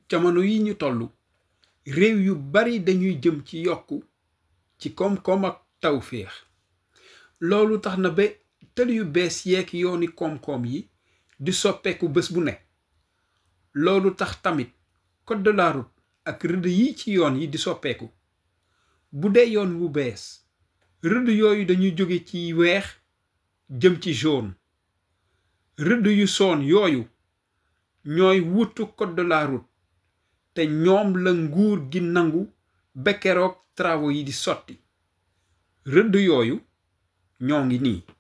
jamono yi ñu toll réew yu bari dañuy jëm ci yokku ci koom-koom ak tawféex loolu tax na ba tël yu bees yeeg yooni koom-koom yi di soppeeku bés bu ne loolu tax tamit code de la route ak rëdd yi ci yoon yi di soppeeku bu dee yoon wu bees rëdd yooyu dañuy jóge ci weex jëm ci jaune rëdd yu soon yooyu ñooy wutu code de la route te ñoom la nguur gi nangu ba keroog travaux yi di sotti rëdd yooyu ñoo ngi nii